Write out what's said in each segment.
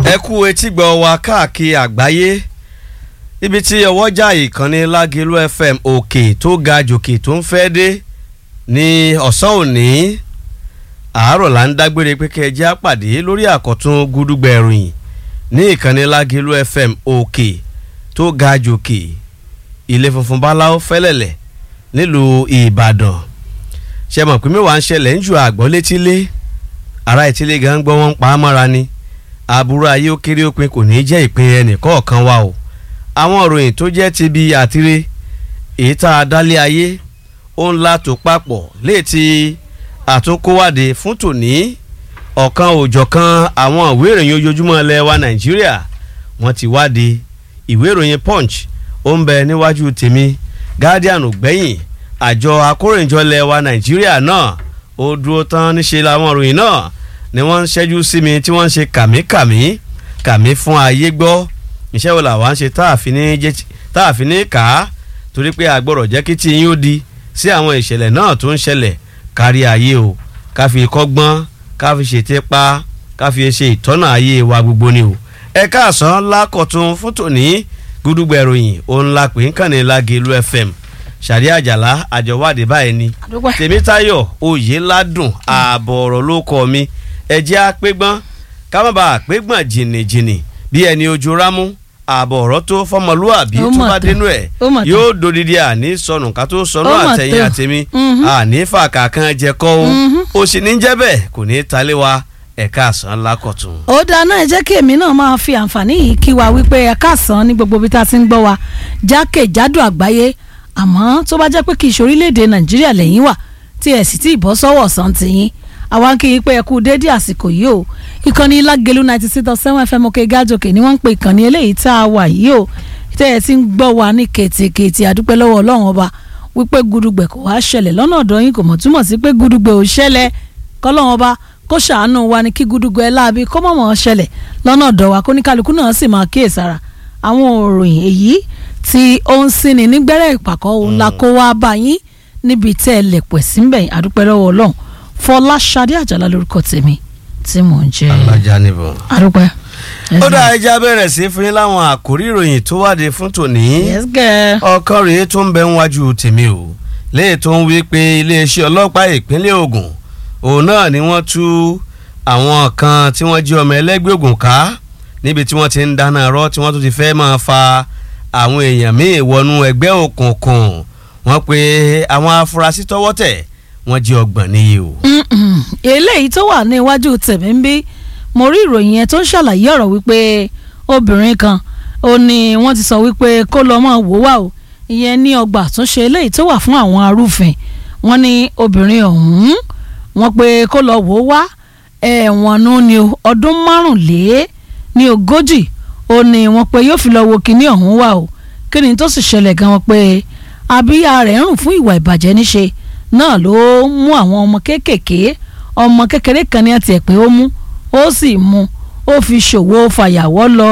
ẹ kú etígbọ̀ wa káàkiri àgbáyé ibi tí ọwọ́jà ìkànnì lágẹ̀lú fm òkè tó ga jòkè tó ń fẹ́ dé ní ọ̀sán òní àárọ̀ là ń dágbére pé kẹ́ ẹ jẹ́ àpàdé lórí àkọ́tún gúdúgbẹ̀ ìròyìn ní ìkànnì lágẹ̀lú fm òkè tó ga jòkè ilé funfun báláwo fẹ́lẹ̀lẹ̀ nílùú ìbàdàn ṣe mọ̀ pé mẹ́wàá ń ṣẹlẹ̀ ń ju àgbọ̀ létílé ará ìtílé gan gbọ́ wọn ń pa á mọ́ra ni aburú ayé ó kéré òpin kò ní í jẹ́ ìpín ẹnì kọ̀ọ̀kan wa o àwọn ìròyìn tó jẹ́ ti bi àtire èyí tá a dálé ayé ó ń la tó papọ̀ léètì àtúnkówádé fún tòní ọ̀kan òjọ̀kan àwọn ìwé ìròyìn ojoojúmọ́ ilẹ̀ wa nàìjíríà wọ́n ti wáde ìwé ìròyìn punch ó ń bẹ níwájú tèmi guardian ò gbẹ̀yìn àjọ akóròyìnjọ ilẹ̀ wa nàìjíríà náà ó dúró tán níṣe làwọn ìròyìn náà ni wọ́n ń ṣẹ́jú sí mi tí wọ́n ń ṣe kàmíkàmí kàmí fún ayé gbọ́ iṣẹ́ wo làwọn ṣe tá a fi ní kà á torí pé àgbọ̀rọ̀ jẹ́ kí tí yín ó di sí àwọn ìṣẹ̀lẹ̀ náà tó ń ṣẹlẹ̀ kárí ayé o ká fi kọ́gbọ́n ká fi ṣètè pa ká fi ṣe ìtọ́nà ayé wa gbogbo ni o ẹ káàsán lákọ̀tún fún tòní gúdúgbẹ̀ròyìn òun la pè ń kàn ní Lágelú FM sàrí àjàlá àjọwádìí báyìí ni tèmítayọ̀ oyèládùn ààbọ̀ ọ̀rọ̀ ló kọ mi ẹjẹ́ àpégbọ́n ká má bàa àpégbọ́n jìnnìjìnnì bí ẹni ojú rámú ààbọ̀ ọ̀rọ̀ tó fọmọlúàbí tó bá dénú ẹ̀ yóò dodidi àní sọnù ká tó sọnù àtẹ̀yìn àtẹ̀mí àní fàkà kan jẹ kọ́ o ó sì ní jẹ́ bẹ́ẹ̀ kò ní í talé wa ẹ̀ka àsán lákọ̀tún. ó dáná ẹ jẹ́ kí èmi náà máa fi àǹfààní yìí kí wa wípé ẹ̀ka àsán ní gbogbo ibi tá a ti ń gbọ́ wa jákèjádò àgbáyé àmọ́ tó bá jẹ́ pé kì í ṣe orílẹ̀-èdè nàìjíríà lẹ́yìn wà tí ẹ̀ sì tí ì bọ́ sọ́wọ́ ọ̀sán tìyín àwa kì í pé ẹ kú déédéé àsìkò yìí o ìkànnì lágẹ̀lú ninety six dot seven fm òkè gájòkè ni wọ́n ń pe ìkànnì eléyìí tá a wà yìí o tẹ́ ẹ ti ń gbọ́ wa ní kètèkètè àdúpẹ́ lọ́wọ́ ọlọ́run ọba wípé gudugbẹ̀ kò wá ṣẹlẹ̀ lọ́nà ọ̀dọ̀ yín kò mọ̀ túmọ̀ sí pé gudugbẹ̀ ò ṣẹlẹ̀ kọ́lọ́run ọba kó ṣàánú wa ní kí gudugbẹ̀ láabi kó mọ̀ mọ̀ ṣẹlẹ̀ lọ́nà ọ̀dọ̀ wa kó ní kálukú náà sì máa kíyèsára àwọn òròyìn èyí tí ó ń sinmi nígbẹ́rẹ́ ìpàkọ́ òun la kó wá bá yín níbi tẹ́ ẹ lẹ̀ pẹ̀ síbẹ̀ àdúpẹ́ lọ́wọ́ ọlọ́run fọláṣadé àjàlá lórúkọ tèmi tí mò ń jẹ́ alájà níbọn. àdúpẹ́. ó dá ẹja bẹ̀rẹ̀ sí fún yín láwọn àkórí ìròyìn tó wáde fún tòní. yes girl. ọ̀kan rèé tó ń bẹ níwájú tèmi o léè tó ń wí pé iléeṣẹ́ ọlọ́pàá ìpínlẹ̀ Ògùn òun náà ni wọ́n tú àwọn kan tí wọ́n jí ọmọ ẹlẹ́gbẹ́ Ògùn ká níbi tí wọ́n ti ń dáná rọ́ tí wọ́n tún ti fẹ́ máa fa àwọn èèyàn míì wọnú ẹgbẹ́ òkùnkùn wọ́n pe àwọn afurasí tọ́wọ́ tẹ̀ wọ́n jí ọgbọ̀n níye o. eléyìí tó wà ní iwájú tèmi ń bí mo rí ìròyìn yẹn tó ń ṣàlàyé ọ̀rọ̀ wípé obìnrin kan ó ní wọ́n ti sọ wípé kó lọ́ọ́ máa wò wá o ìyẹn ní ọgbà àtúnṣe eléyìí tó wà fún àwọn arúfin wọ́n ní obìnrin ọ̀hún wọ́n pé kó lọ́ọ́ wò wá ẹ̀wọ̀n nù ní ọdún márùnlé ní ogójì ó ní wọ́n pé yóò fi lọ wo kinní ọ̀hún wá o kí ni tó sì ṣẹlẹ̀ gan wọn pé abíyá rẹ̀ ń rùn fún ìwà ìbàjẹ́ níṣe náà ló mú àwọn ọmọ kéékèèké ọmọ kékeré kan ní àti ẹ̀ pé ó mú ó sì mú ó fi ṣòwò fàyàwọ́ lọ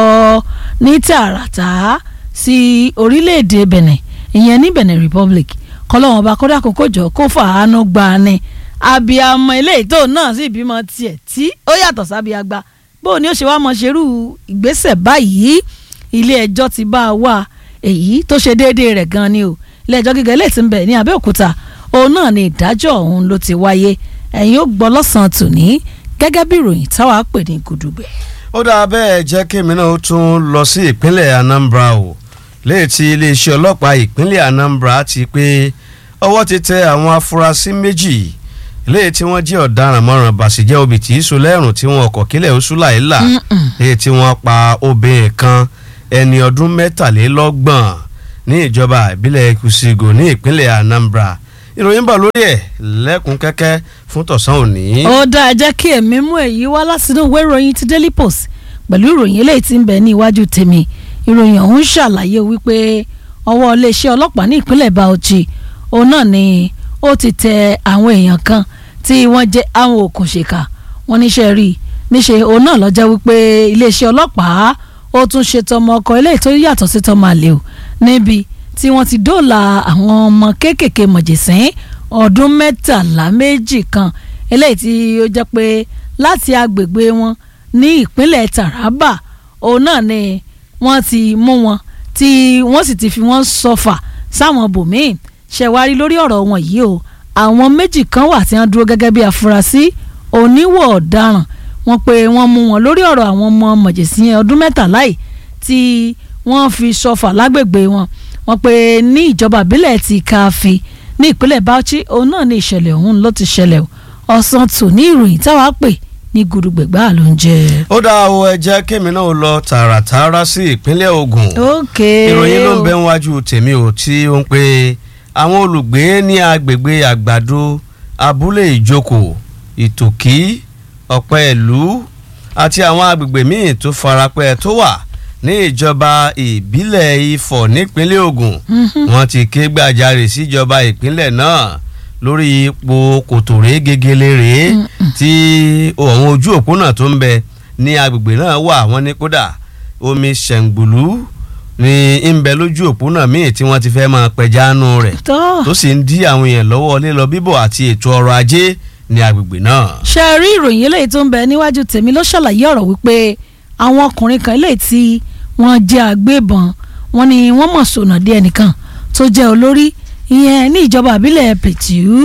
ní tààràtà sí orílẹ̀-èdè Benin ìyẹn ní Benin Republic kọ́lọ́wọ́n bá kódà kókó jọ kó fàánú gbà ni abiyamọ eléyìí tó náà sì bímọ tiẹ̀ tí ó yàtọ̀ sábíagbá bó ni ó ṣe wá mọ ṣerú ìgbésẹ̀ báyìí ilé ẹjọ́ ti bá a wá èyí tó ṣe déédéé rẹ̀ gan ni o ilé ẹjọ́ gíga ilé tí ń bẹ ní Abẹ́òkúta òun náà ni ìdájọ́ ọ̀hún ló ti wáyé ẹ̀yin ó gbọ́ lọ́sàn-án tòní gẹ́gẹ́ bí ìròyìn táwa pè ní gudugbẹ̀. ó dáa bẹ́ẹ̀ jẹ́ kémi náà ó tún lọ sí ìpínlẹ̀ Anambra o léè tí iléeṣẹ́ ọlọ́pàá ìpínlẹ̀ Anambra ti pé ọwọ́ ti tẹ àwọn afurasí méjì léè tí wọ́n jẹ́ ọ̀daràn mọ́ràn bàṣẹ́jẹ́ obì tí í so lẹ́rùn tí wọ́n ọkọ̀ kílẹ̀ oṣù láìla léè tí wọ́n pa obìnrin kan ẹni ọdún mẹ́tàlélọ́gbọ̀n ní ìjọba ìbílẹ̀ Kusigo ní ìpínlẹ̀ Anambra ìròyìn bọ̀ lórí ẹ̀ lẹ́kùn kẹ́kẹ́ fún tọ̀sán òní. ó dáa ẹ jẹ́ kí èmi mú èyí wá látinú ìwé ìròyìn ti Daily Post pẹ̀lú ìròyìn eléyìí tí ń bẹ ní iwájú tèmi ìròyìn ọ̀hún ṣàlàyé wípé ọwọ́ iléeṣẹ́ ọlọ́pàá ní ìpínlẹ̀ Bauchi òun náà ni ó ti tẹ àwọn èèyàn kan tí wọ́n jẹ́ àwọn òkùnṣèkà wọ́n níṣẹ́ rí níṣẹ́ òun náà lọ́jọ́ wípé iléeṣẹ́ ọlọ́pàá ó tún ṣe tọmọ ọkọ eléyìí tó yàtọ̀ sí tọmọ àlè o níbi tí wọ́n ti dóòlà àwọn ọmọ kéékèèké mọ̀jẹ̀sín ọdún mẹ́tàlá méjì kan eléyìí tí ó jẹ́ pé láti agbègbè wọn ní ìpínlẹ̀ Taraba òun náà ni wọ́n ti mú wọn tí wọ́n sì ti fi wọ́n sọfà sáwọn bòmíì ṣẹ̀wárí lórí ọ̀rọ̀ wọn yìí o àwọn méjì kan wà tí wọ́n dúró gẹ́gẹ́ bí afurasí oníwọ̀ ọ̀daràn wọ́n pé wọ́n mú wọn lórí ọ̀rọ̀ àwọn ọmọ mọ̀jẹ̀sí ọdún mẹ́tàlá yìí tí wọ́n fi sọfà lágbègbè wọn wọ́n pé ní ìjọba ìbílẹ̀ ti káfí ní ìpínlẹ̀ Bauchi òun náà ní ìṣẹ̀lẹ̀ ọ̀hún ló ti ṣẹlẹ̀ o ọ̀sán tò ní ìròyìn táwa pè ní gudugbẹ̀gbà ló ń jẹ. ó dá o ẹ jẹ́ kémi náà lọ tààràtààrà sí ìpínlẹ̀ Ògùn ok ìròyìn ló ń bẹ níwájú tèmi ò tí ó ń pe àwọn olùgbé ní agbègbè àgbàdo abúlé ìjókòó ìtòkí ọ̀pẹ́ ìlú àti àwọn agbègbè míì tó farapẹ́ tó wà ní ìjọba ìbílẹ̀ Ifọ̀ nípínlẹ̀ Ògùn wọ́n ti ké gbàjarè síjọba ìpínlẹ̀ náà lórí ipò kòtòrè gegelere tí àwọn ojú òpónà tó ń bẹ ní agbègbè náà wà wọ́n ní kódà omi ṣẹ̀ǹgbùlú ní ń bẹ lójú òpónà míì tí wọ́n ti fẹ́ máa pẹ̀jánu rẹ̀ tó tó sì ń dí àwọn èèyàn lọ́wọ́ lílọ bíbọ̀ àti ètò ọrọ̀ ajé ní agbègbè náà. ṣe rí ìròyìn eléyìí tó ń bẹ níwájú tèmi ló ṣàlàyé ọ̀rọ̀ wípé àwọn ọkùnrin kan eléyìí tí wọ́n jẹ́ agbébọn wọ́n ní wọ́n mọ̀ sọ̀nà dé ẹnìkan tó jẹ́ olórí ìyẹn ní ìjọba àbílẹ̀ pẹ̀tù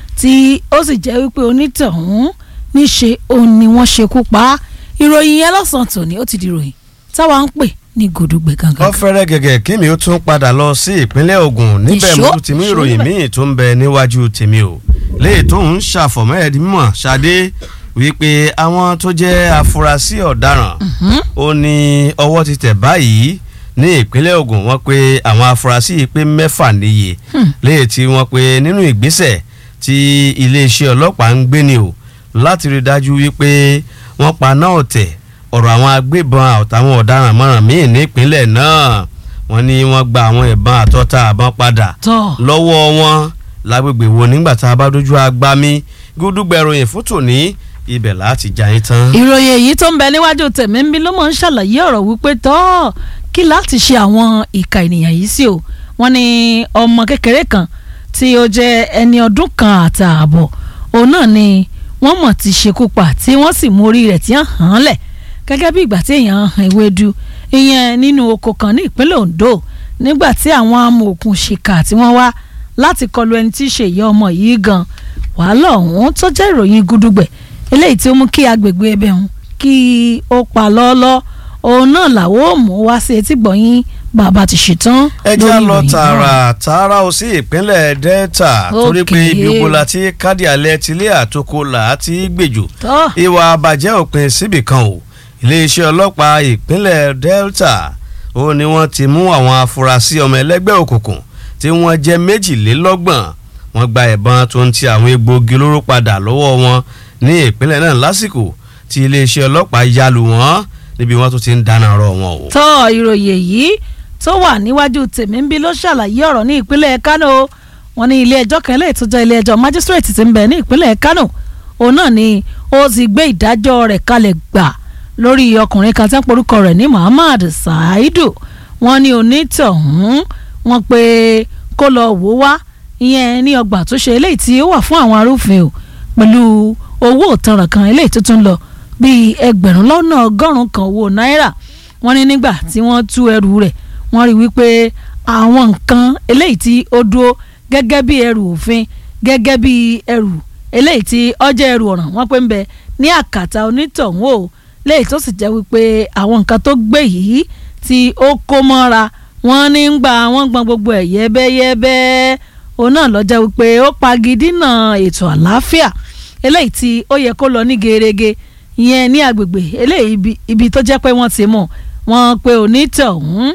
tí ó sì jẹ́ wípé onítọ̀hún níṣe òun ni wọ́n ṣekú pa á ìròyìn yẹn lọ́sàn-án tòní ó ti di ìròyìn táwa ń pè ní gòdùgbẹ gangan. wọ́n fẹ́rẹ́ gẹ́gẹ́ kí mi ó tún padà lọ sí ìpínlẹ̀ Ògùn níbẹ̀ Ìṣó, mo tún ti mú ìṣó ìròyìn níbẹ̀. míì tó ń bẹ níwájú tèmi o léè tó ń ṣàfọ̀mọ́ ẹ̀dí mímọ̀ ṣadé wípé àwọn tó jẹ́ afurasí ọ̀daràn ó ní ọwọ́ ti tẹ̀ báyìí ní ìpínlẹ̀ Ògùn wọ́n pé àwọn afurasí yìí pé mẹ́fà níye léè tí wọ́n pé nínú ìgbésẹ̀ tí iléeṣẹ́ ọlọ́pàá ń gbé ni o láti rí dájú wípé wọ́n paná ọ̀tẹ̀ ọ̀rọ̀ àwọn agbébọn àtàwọn ọ̀daràn mọ́ràn míì nípínlẹ̀ náà wọ́n ní wọ́n gba àwọn ìbọn àtọ́ta àbọ̀n padà tọ́ lọ́wọ́ wọn lágbègbè wo nígbà tá a bá dojú agbami gúdúgbẹ̀ròyìn fún tòní ibẹ̀ láti já yín tán. ìròyìn èyí tó ń bẹ níwájú tèmi ń bí ló mọ̀ ń ṣàlàyé ọ̀rọ̀ wípé tọ́ kí láti ṣe àwọn ìka ènìyàn yìí sí o wọ́n ní ọmọ kékeré kan tí ó jẹ́ ẹni ọdún kan àtààbọ̀ òun náà ni wọ́n mọ̀ ti ṣekú pa tí wọ́n sì mú orí rẹ̀ tí wọ́n hàn án lẹ̀ gẹ́gẹ́ bí ìgbà tí èèyàn han ewédú ìyẹn nínú oko kan ní ìpínlẹ̀ Ondo nígbà tí àwọn amòòkùn ṣìkà tí wọ́n wá láti kọlu ẹni tí í ṣe ìyá ọmọ yìí gan wàhálà ọ̀hún tó jẹ́ ìròyìn gúdúgbẹ̀ eléyìí tí ó mú kí agbègbè ẹbẹ̀ ọ̀hún kí ó pa lọ́ọ́lọ́ òun náà làwọn ò mú wá sí etí gbọ̀nyìn bàbá ti ṣetán ẹ jẹ́ lórí lọ ìròyìn tààrà náà. tààrà ó sí ìpínlẹ̀ Delta torí pé Okay. ibi oko la ti kádì alẹ́ tilé àtòkò là á ti gbèjò tọ́ ìwà àbàjẹ́ òpin síbì kan o iléeṣẹ́ ọlọ́pàá ìpínlẹ̀ Delta ó ní wọ́n ti mú àwọn afurasí ọmọ ẹlẹ́gbẹ́ òkùnkùn tí wọ́n jẹ́ méjìlélọ́gbọ̀n wọ́n gba ìbọn tó ń ti àwọn egbòogi olóró padà lọ́wọ́ wọn ní ìpínlẹ̀ náà lásìkò tí iléeṣẹ́ ọlọ́pàá yálù wọ́n níbi wọ́n tó ti ń dáná rọ wọn o. tọ́ ìròyìn èyí tó wà níwájú tèmi ń bí ló ṣàlàyé ọ̀rọ̀ ní ìpínlẹ̀ Kánò wọ́n ní ilé ẹjọ́ kan eléyìí tó jẹ́ ilé ẹjọ́ májísírèètì tí ń bẹ ní ìpínlẹ̀ Kánò òun náà ni ó ti gbé ìdájọ́ rẹ̀ kalẹ̀ gbà lórí ọkùnrin kan tí wọ́n porúkọ rẹ̀ ní Muhammad Saidu wọ́n ní onítọ̀hún wọ́n pé kó lọ wò wá ìyẹn ní ọgbà tó ṣe eléyìí tí ó wà fún àwọn arúfin o pẹ̀lú owó òtanràn kan eléyìí tó tún lọ bíi ẹgbẹ̀rún lọ́nà ọgọ́rùn-ún kan owó náírà wọ́n ní nígbà tí wọ́n tú ẹrù rẹ̀ wọ́n rí wípé àwọn nǹkan eléyìí tí ó dúró gẹ́gẹ́ bí ẹrù òfin gẹ́gẹ́ bí ẹrù eléyìí tí ọjọ́ ẹrù ọ̀ràn wọ́n pé ń bẹ ní àkàtà onítọ̀hún o léyìí tó sì jẹ́ wípé àwọn nǹkan tó gbé yìí tí ó kó mọ́ra wọ́n ní ń gba wọ́n gbọ́n gbogbo ẹ̀ yẹ́bẹ́yẹ́bẹ́ òun náà ló jẹ́ wípé ó pagidínà ètò àlàáfíà eléyìí tí ó yẹ kó lọ ní gerege ìyẹn ní agbègbè eléyìí ibi- ibi tó jẹ́ pé wọ́n ti mọ̀ wọ́n pe onítọ̀hún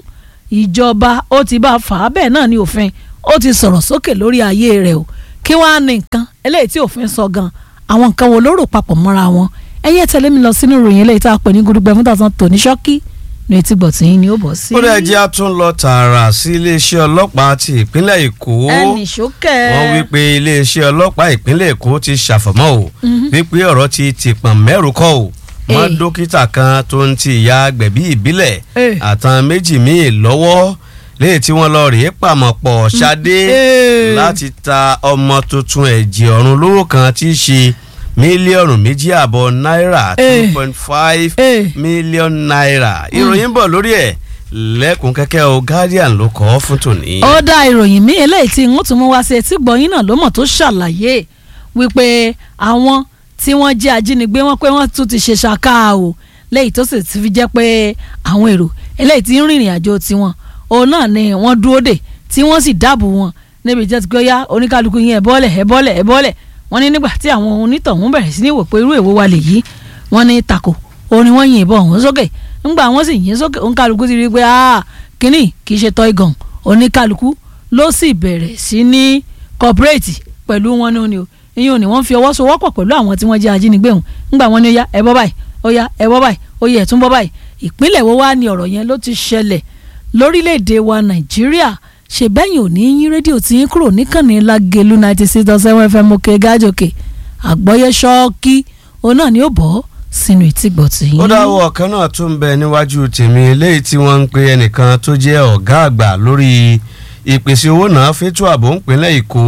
ìjọba ó ti bá a fà á bẹ́ẹ̀ náà ní òfin ó ti sọ̀rọ̀ sókè lórí ayé rẹ̀ o kí wọ́n á ní nǹkan eléyìí tí òfin sọ gan àwọn nǹkan wo ló rò papọ̀ mọ́ra wọn ẹ̀yẹ́ tẹ̀lé mi lọ sínú ìròyìn eléyìí tá a pè ní gudugbẹ fún tàṣán tòní ṣọ́kí ní etí gbọ̀tì ni ó bọ̀ sí. ó dẹ̀ jẹ́ a tún lọ tààrà sí iléeṣẹ́ ọlọ́pàá ti ìpínlẹ̀ Èkó ẹnì ṣókẹ́ wọ́n wí pé iléeṣẹ́ ọlọ́pàá ìpínlẹ̀ Èkó ti ṣàfọ̀mọ́ o wípé ọ̀rọ̀ ti tìpọ̀n mẹ́rù kọ́ o mọ́ Eh. dókítà kan tó ń ti ìyá gbẹ̀bí ìbílẹ̀ Eh. àtàn méjì míì lọ́wọ́ léyìí tí wọ́n lọ rèé pàmò pọ̀ ṣadé Eh. láti ta ọmọ tuntun ẹ̀jẹ̀ ọ̀run lówó kan tí í ṣe mílíọ̀nù méjì àbọ̀ náírà Eh. two point five Eh. mílíọ̀nù náírà ìròyìn bọ̀ lórí ẹ̀ lẹ́kùn kẹ́kẹ́ o Guardian ló kọ́ fún tòní. ó dá ìròyìn míì eléyìí tí wọ́n tún mú wá sí etí gbọ̀nyìn náà ló mọ̀ tó ṣàlàyé wípé àwọn tí wọ́n jẹ́ ajínigbé wọn pé wọ́n tún ti ṣe ṣàká o léyìí tó sì ti fi jẹ́ pé àwọn èrò eléyìí tí ń rìnrìn àjò tiwọn òun náà ni wọ́n dúró dè tí wọ́n sì dáàbò wọn níbi tí wọ́n ti gbé yá oníkálukú yín ẹ̀ bọ́lẹ̀ ẹ̀ bọ́lẹ̀ ẹ̀ bọ́lẹ̀ wọ́n ní nígbà tí àwọn onítọ̀hún bẹ̀rẹ̀ sí ní wò pé irú èwo wa lè yí wọ́n ní tako òun ni wọ́n yin ìbọn ọ̀hún sókè ńgbà wọ́n sì yìn sókè oníkálukú ti rí i pé ah kínní kì í ṣe toy gun oníkálukú ló sì bẹ̀rẹ̀ sí ní cooperate pẹ̀lú wọn ní òní o ìyẹn òní wọ́n fi ọwọ́ sowọ́pọ̀ pẹ̀lú àwọn tí wọ́n jẹ́ ajínigbé hùn ńgbà wọ́n ní ó yá ẹ bọ́ báyìí ó yá ẹ bọ́ báyìí ó yẹ ẹ tún bọ́ báyìí ìpínlẹ̀ wo wá ni ọ̀rọ̀ yẹn ló ti ṣẹlẹ̀ lórílẹ̀‐èdè wa nàìjíríà ṣe bẹ́yìn òní yín rédíò tí yín kúrò níkànnì lágẹ̀lú ninety six dot seven fm òkè gájòkè àgbọ́yé ṣọ́ọ́kì òun náà ni ó bọ́ sínú ìtìgbọ̀ tí yín. ó dáwọ́ ọ̀kan náà tún ń bẹ níwájú tèmi eléyìí tí wọ́n ń pe ẹnìkan tó jẹ́ ọ̀gá àgbà lórí ìpèsè owó náà fétò ààbò ńpínlẹ̀ èkó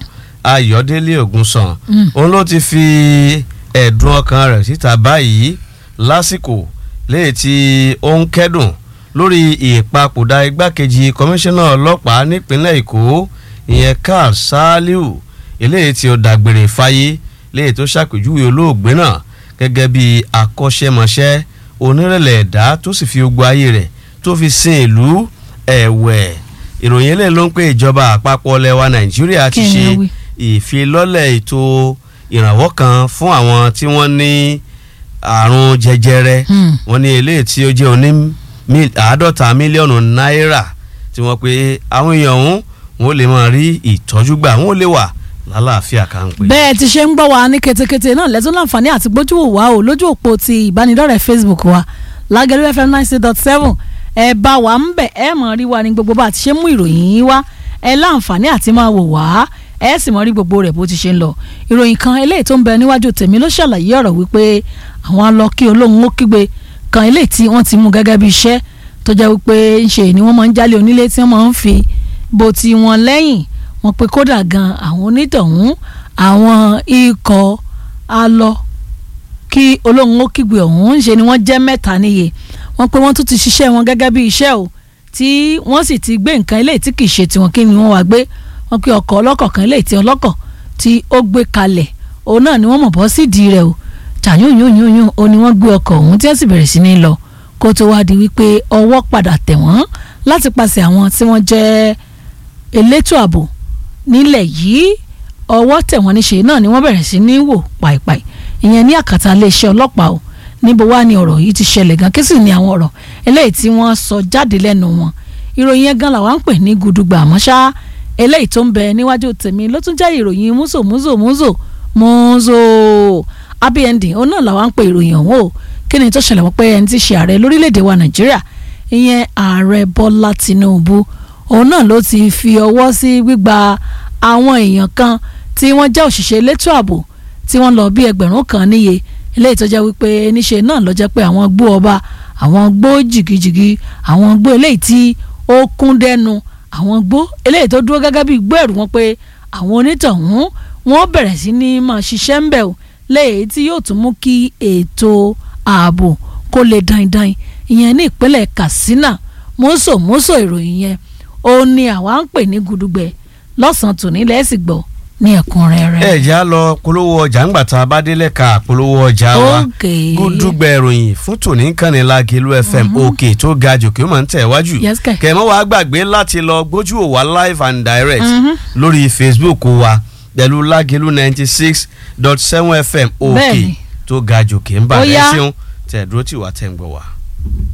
ayọ̀délé ògúnsàn Mm. òun ló ti fi ẹ̀dùn ọkàn rẹ̀ síta báyìí lásìkò léyìí tí ó ń kẹ́dùn lórí ìpapòdà igbákejì kọmíṣánná ọlọ́pàá nípínlẹ̀ èkó ìyẹn karl saliu eléyìí tí ó dágbére fáyé léyìí tó ṣàpèjúwe olóògbé náà gẹ́gẹ́ bí akọ́ṣẹ́mọṣẹ́ onírẹ̀lẹ̀ ẹ̀dá tó sì fi gbogbo ayé rẹ̀ tó fi sin ìlú ẹ̀wẹ̀ ìròyìn eléyìí ló ń pè ìjọba àpapọ̀ lẹwa nàìjíríà ti Kí ni ṣe ó wí? ìfilọ́lẹ̀ ètò ìrànwọ́ kan fún àwọn tí wọ́n ní àrùn jẹjẹrẹ Hmm. wọ́n ní eléyìí tí ó jẹ́ oní mí- àádọ́ta mílíọ̀nù náírà tí wọ́n pe àwọn èèyàn ọ̀hún wọn ò lè máa rí ìtọ́jú gbà wọn ò lè wà lálàáfíà kan pé. bẹ́ẹ̀ ti ṣe ń gbọ́ wa ní ketekete náà lẹ́tún láǹfààní àti gbójú wò wá o lójú òpó ti ìbánidọ́rẹ̀ẹ́ facebook wa lágẹ̀lú fm nine six dot seven ẹ bá wa ń bẹ̀ ẹ mọ̀ rí wa ní gbogbo bá a ti ṣe mú ìròyìn yín wá ẹ láǹfààní àti máa wò wá ẹ sì mọ̀ rí gbogbo rẹ̀ bó ti ṣe ń lọ ìròyìn kan eléyìí tó ń bẹ níwájú tèmi ló ṣàlàyé ọ̀rọ̀ wípé àwọn alọ́kí olóhùn ó kígbe kan eléyìí tí wọ́n ti mú gẹ́gẹ́ bí iṣẹ́ tó jẹ́ wípé ń ṣe ni wọ́n máa ń jálé onílé tí wọ́n máa ń fi bó ti wọn lẹ́yìn wọ́n pe kódà gan àwọn onítọ̀hún àwọn ikọ̀ alọ kí olóhùn ó kígbe ọ̀hún ṣe ni wọ́n jẹ́ mẹ́ta níye wọ́n pe wọ́n tún ti ṣiṣẹ́ wọn gẹ́gẹ́ bí iṣẹ́ o tí wọ́n sì ti gbé nǹkan eléyìí tí kì í ṣe tiwọn kí ni wọ́n wá gbé wọ́n pe ọkọ̀ ọlọ́kọ̀ kan eléyìí tí ọlọ́kọ̀ tí ó gbé kalẹ̀ òun náà ni wọ́n mọ̀ bọ́ sídìí rẹ̀ o tàyún yún yún yún o ni wọ́n gbé ọkọ̀ ọ̀hún tí wọ́n sì bẹ̀rẹ̀ sí ní lọ kó tó wá di wípé ọwọ́ padà tẹ̀ wọ́n láti pàṣẹ àwọn tí wọ́n jẹ́ elétò ààbò nílẹ̀ yìí ọwọ́ tẹ̀ wọ́n níṣe náà ni wọ́n bẹ̀rẹ̀ sí ní wò pàìpàì ìyẹn ní àkàtà iléeṣẹ́ ọlọ́pàá o níbo wá ni ọ̀rọ̀ yìí ti ṣẹlẹ̀ gan kí sì ni àwọn ọ̀rọ̀ eléyìí tí wọ́n sọ jáde lẹ́nu wọn ìròyìn yẹn gan làwọn ń pè ní gudugbà àmọ́ ṣá eléyìí tó ń bẹ níwájú tèmi ló tún jẹ́ ìròyìn múzò múzò múzò múzò happy ending òun náà làwọn ń pè ìròyìn ọ̀hún o kí ni tó ṣẹlẹ̀ wọ́n pé ẹni tí ṣe ààrẹ lórílẹ̀‐èdè wa nàìjíríà ìyẹn ààrẹ bọ́lá tinubu òun náà ló ti fi ọwọ́ sí gbígba àwọn èèyàn kan tí wọ́n jẹ́ òṣìṣẹ́ elétò ààbò tí wọ́n lọ bí ẹgbẹ̀rún kan níye eléyìí tó jẹ́ wípé níṣe náà ló jẹ́ pé àwọn gbó ọba àwọn gbó jìgìjìgì àwọn gbó eléyìí tí ó kún dẹnu àwọn gbó eléyìí tó dúró gẹ́gẹ́ bí gbó ẹ̀rù wọn pé àwọn onítọ̀hún wọ́n bẹ̀rẹ̀ sí ní máa ṣiṣẹ́ ń bẹ̀ o léyìí tí yóò tún mú kí ètò ààbò kó lè daindain ìyẹn ní ìpínlẹ̀ katsina mọ́sọ̀mọ́sọ̀ ìròyìn yẹn ó ní àwa ń pè ní gudugbẹ lọ́sàn-án tòní lẹ́sìn gbọ́ ní ẹ̀kúnrẹ́rẹ́. ẹ já lọ polówó ọjà ńgbà tá a bá délẹ̀ ka polówó ọjà wa Okay. gúdúgbẹ ìròyìn fún tòní kànnì Lágẹ̀lú FM òkè tó ga jòkè ó máa ń tẹ̀ wájú Yes, kẹ̀. kẹ̀mọ́ wa gbàgbé láti lọ gbójú ò wá live and direct Mhm. lórí Facebook wa pẹ̀lú Lágẹ̀lú ninety six dot seven FM òkè Bẹ́ẹ̀ni. tó ga jòkè ń Ó bàdẹ́ yá. ṣeun tẹ̀ dúró tì wá tẹ̀ ń gbọ́ wa.